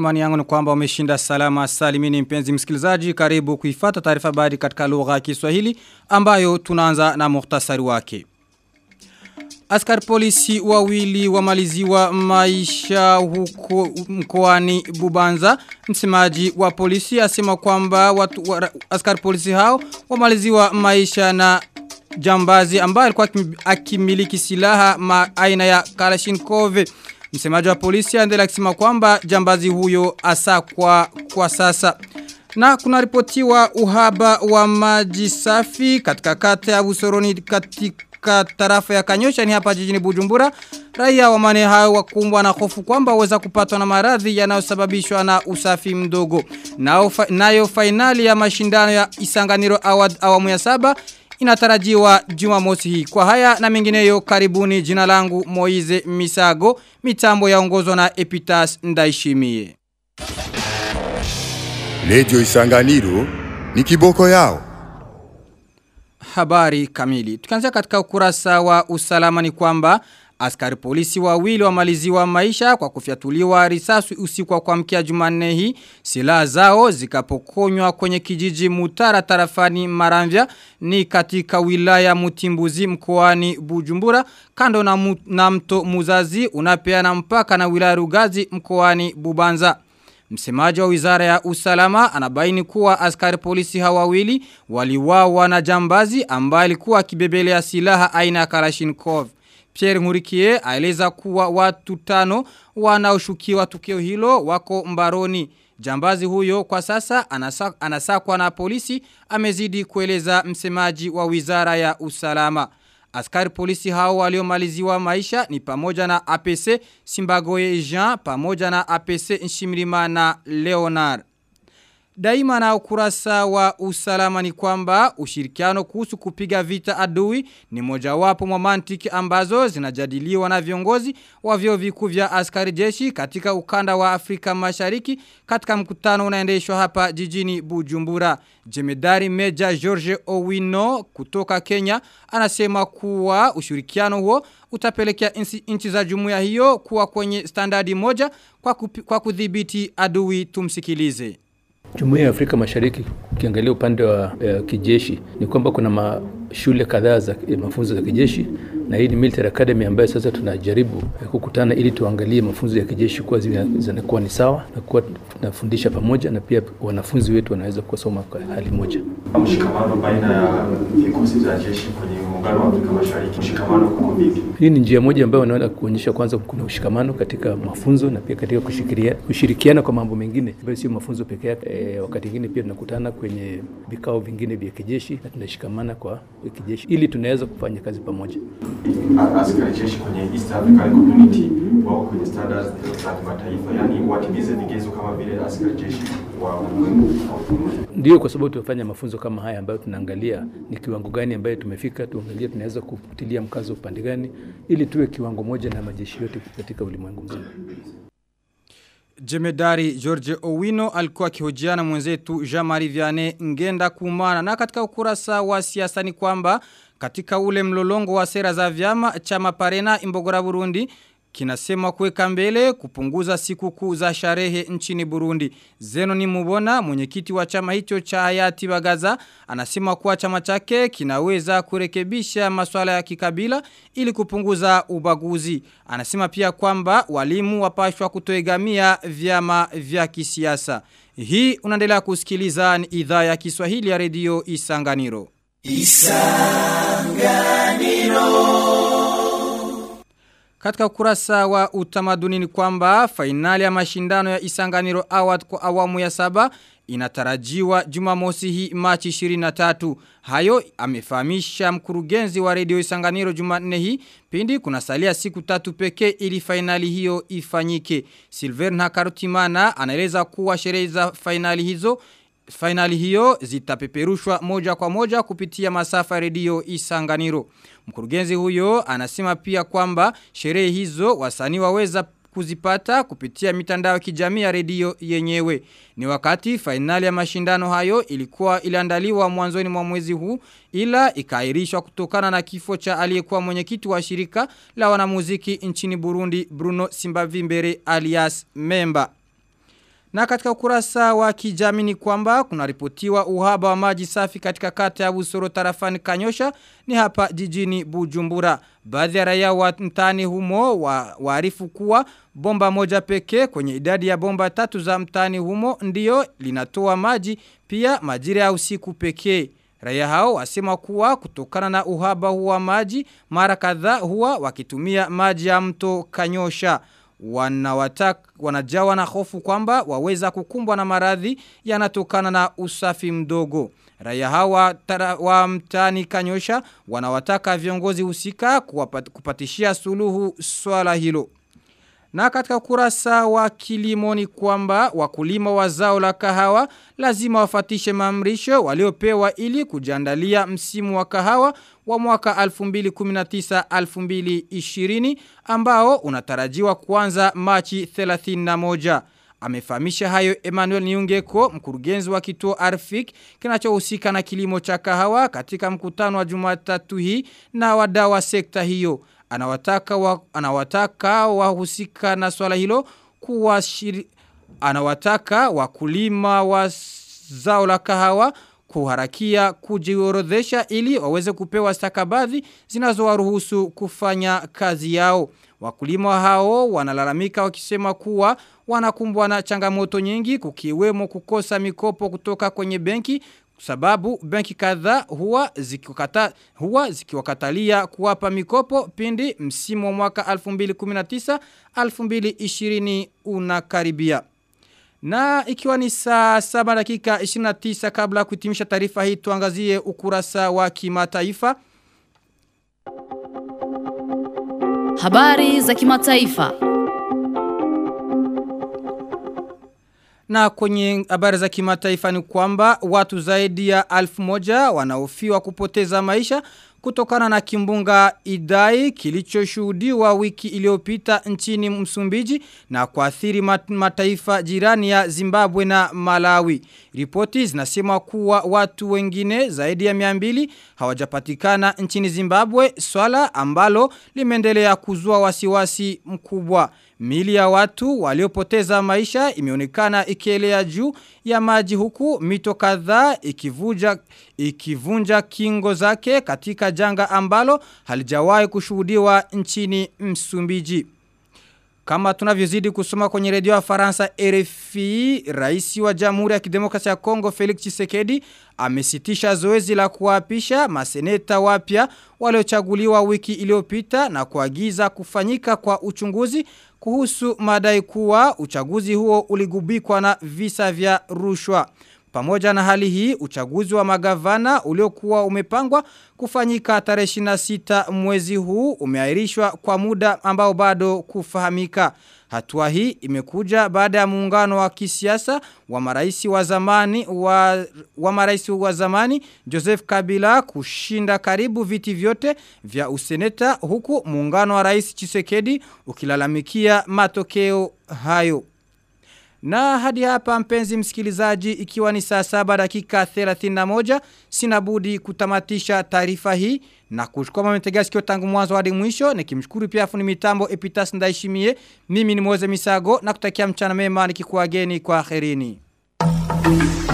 Imani yangu ni kwamba umeshinda salama salimini mpenzi msikilizaji karibu kuifata taarifa habari katika lugha ya Kiswahili ambayo tunaanza na muhtasari wake. Askari polisi wawili wamaliziwa maisha huko mkoani Bubanza. Msemaji wa polisi asema kwamba watu wa, askari polisi hao wamaliziwa maisha na jambazi ambaye alikuwa akimiliki silaha ma aina ya Kalashnikov. Msemaji wa polisi aendelea kusema kwamba jambazi huyo asa kwa, kwa sasa. Na kuna ripotiwa uhaba wa maji safi katika kata ya Busoroni katika tarafa ya Kanyosha ni hapa jijini Bujumbura. Raia wa mane hao wakumbwa na hofu kwamba waweza kupatwa na maradhi yanayosababishwa na usafi mdogo. Nao fa, nayo fainali ya mashindano ya Isanganiro Award awamu ya saba inatarajiwa Jumamosi hii. Kwa haya na mengineyo karibuni jina langu Moize Misago, mitambo yaongozwa na Epitas Ndaishimie. Lejo Isanganiro ni kiboko yao. Habari kamili. Tukianzia katika ukurasa wa usalama ni kwamba Askari polisi wawili wamaliziwa maisha kwa kufyatuliwa risasi usiku wa kuamkia Jumanne hii. Silaha zao zikapokonywa kwenye kijiji Mutara tarafani Maramvya ni katika wilaya Mutimbuzi mkoani Bujumbura kando na, mu, na mto Muzazi unapeana mpaka na wilaya Rugazi mkoani Bubanza. Msemaji wa wizara ya usalama anabaini kuwa askari polisi hawawili waliwawa na jambazi ambaye alikuwa akibebelea silaha aina ya Kalashnikov. Pierre Ngurikie aeleza kuwa watu tano wanaoshukiwa tukio hilo wako mbaroni. Jambazi huyo kwa sasa anasa, anasakwa na polisi amezidi kueleza msemaji wa wizara ya usalama. Askari polisi hao waliomaliziwa maisha ni pamoja na APC Simbagoye Jean pamoja na APC Nshimilima na Leonard. Daima na ukurasa wa usalama ni kwamba ushirikiano kuhusu kupiga vita adui ni mojawapo mwa mantiki ambazo zinajadiliwa na viongozi wa vyuo vikuu vya askari jeshi katika ukanda wa Afrika Mashariki katika mkutano unaendeshwa hapa jijini Bujumbura. Jemedari Meja George Owino kutoka Kenya anasema kuwa ushirikiano huo utapelekea nchi za jumuiya hiyo kuwa kwenye standardi moja kwa, kupi, kwa kudhibiti adui tumsikilize. Jumuiya ya Afrika Mashariki ukiangalia upande wa uh, kijeshi ni kwamba kuna mashule kadhaa za mafunzo za kijeshi na hii ni military academy ambayo sasa tunajaribu uh, kukutana ili tuangalie mafunzo ya kijeshi kuwa zinakuwa ni sawa na kuwa tunafundisha pamoja na pia wanafunzi wetu wanaweza kusoma kwa hali moja. Mshikamano baina ya vikosi vya jeshi kwenye muungano wa Afrika Mashariki, mshikamano uko vipi? Hii ni njia moja ambayo wanaona kuonyesha kwanza kuna ushikamano katika mafunzo na pia katika kushirikiana kwa mambo mengine ambayo sio mafunzo pekee yake. E, wakati mwingine pia tunakutana kwenye vikao vingine vya kijeshi na tunashikamana kwa kijeshi ili tunaweza kufanya kazi pamoja. Askari jeshi kwenye East African Community wako kwenye standards za kimataifa, yani watimize vigezo kama vile askari jeshi wa ulimwengu. Ndio, kwa sababu tunafanya mafunzo kama haya ambayo tunaangalia ni kiwango gani ambayo tumefika, tuangalie tunaweza kutilia mkazo upande gani ili tuwe kiwango moja na majeshi yote katika ulimwengu mzima. Jemedari George Owino alikuwa akihojiana mwenzetu Jean-Marie Vianney ngenda kumana na katika ukurasa wa siasa ni kwamba katika ule mlolongo wa sera za vyama chama Parena Imbogora Burundi kinasema kuweka mbele kupunguza siku za sharehe nchini Burundi. Zeno ni mubona mwenyekiti wa chama hicho cha hayati Bagaza anasema kuwa chama chake kinaweza kurekebisha masuala ya kikabila ili kupunguza ubaguzi. Anasema pia kwamba walimu wapashwa kutoegamia vyama vya kisiasa. Hii unaendelea kusikiliza ni idhaa ya Kiswahili ya redio Isanganiro. Isanganiro katika ukurasa wa utamaduni ni kwamba fainali ya mashindano ya Isanganiro Award kwa awamu ya saba inatarajiwa Jumamosi hii Machi 23. Hayo amefahamisha mkurugenzi wa redio Isanganiro Jumanne hii pindi kuna salia siku tatu pekee ili fainali hiyo ifanyike. Silver Nakarutimana anaeleza kuwa sherehe za fainali hizo Finali hiyo zitapeperushwa moja kwa moja kupitia masafa redio Isanganiro. Mkurugenzi huyo anasema pia kwamba sherehe hizo wasanii waweza kuzipata kupitia mitandao ya kijamii ya redio yenyewe. Ni wakati fainali ya mashindano hayo ilikuwa iliandaliwa mwanzoni mwa mwezi huu ila ikairishwa kutokana na kifo cha aliyekuwa mwenyekiti wa shirika la wanamuziki nchini Burundi Bruno Simbavimbere alias Memba. Na katika ukurasa wa kijamii ni kwamba kuna ripotiwa uhaba wa maji safi katika kata ya Busoro tarafani Kanyosha ni hapa jijini Bujumbura. Baadhi ya raia wa mtaani humo wa, waarifu kuwa bomba moja pekee kwenye idadi ya bomba tatu za mtaani humo ndiyo linatoa maji pia majira ya usiku pekee. Raia hao wasema kuwa kutokana na uhaba huwa maji mara kadhaa huwa wakitumia maji ya mto Kanyosha wanawataka wanajawa na hofu kwamba waweza kukumbwa na maradhi yanatokana na usafi mdogo. Raia hawa tara, wa mtani kanyosha wanawataka viongozi husika kuwapat, kupatishia suluhu swala hilo. Na katika kurasa wa kilimo ni kwamba wakulima wa zao la kahawa lazima wafatishe mamrisho waliopewa ili kujandalia msimu wa kahawa wa mwaka 2019-2020 ambao unatarajiwa kuanza Machi 31. Amefahamisha hayo Emmanuel Niungeko, mkurugenzi wa kituo Arfik kinachohusika na kilimo cha kahawa katika mkutano wa Jumatatu hii na wadau wa sekta hiyo. Anawataka wa, anawataka wahusika na swala hilo kuwa shiri, anawataka wakulima wa zao la kahawa kuharakia kujiorodhesha ili waweze kupewa stakabadhi zinazowaruhusu kufanya kazi yao. Wakulima hao wanalalamika wakisema kuwa wanakumbwa na changamoto nyingi kukiwemo kukosa mikopo kutoka kwenye benki sababu benki kadhaa huwa zikiwakata huwa zikiwakatalia kuwapa mikopo pindi msimu wa mwaka 2019 2020 unakaribia. Na ikiwa ni saa 7 dakika 29 kabla kuhitimisha taarifa hii tuangazie ukurasa wa kimataifa. Habari za kimataifa. Na kwenye habari za kimataifa ni kwamba watu zaidi ya alfu moja wanaofiwa kupoteza maisha kutokana na kimbunga idai kilichoshuhudiwa wiki iliyopita nchini Msumbiji na kuathiri mataifa jirani ya Zimbabwe na Malawi. Ripoti zinasema kuwa watu wengine zaidi ya 200 hawajapatikana nchini Zimbabwe, swala ambalo limeendelea kuzua wasiwasi mkubwa. Mili ya watu waliopoteza maisha imeonekana ikielea juu ya maji huku mito kadhaa ikivunja ikivunja kingo zake katika janga ambalo halijawahi kushuhudiwa nchini Msumbiji. Kama tunavyozidi kusoma kwenye redio ya Faransa RFI, rais wa Jamhuri ya Kidemokrasia ya Kongo Felix Tshisekedi amesitisha zoezi la kuapisha maseneta wapya waliochaguliwa wiki iliyopita na kuagiza kufanyika kwa uchunguzi kuhusu madai kuwa uchaguzi huo uligubikwa na visa vya rushwa. Pamoja na hali hii, uchaguzi wa magavana uliokuwa umepangwa kufanyika tarehe 26 mwezi huu umeahirishwa kwa muda ambao bado kufahamika. Hatua hii imekuja baada ya muungano wa kisiasa wa marais wa zamani wa, wa marais wa zamani Joseph Kabila kushinda karibu viti vyote vya useneta huku muungano wa rais Chisekedi ukilalamikia matokeo hayo. Na hadi hapa mpenzi msikilizaji ikiwa ni saa saba dakika 31 sinabudi kutamatisha taarifa hii na kushukua mmetegea sikio tangu mwanzo hadi mwisho nikimshukuru pia fundi mitambo Epitas Ndaishimie mimi ni Moze Misago na kutakia mchana mema nikikuageni kwa kherini.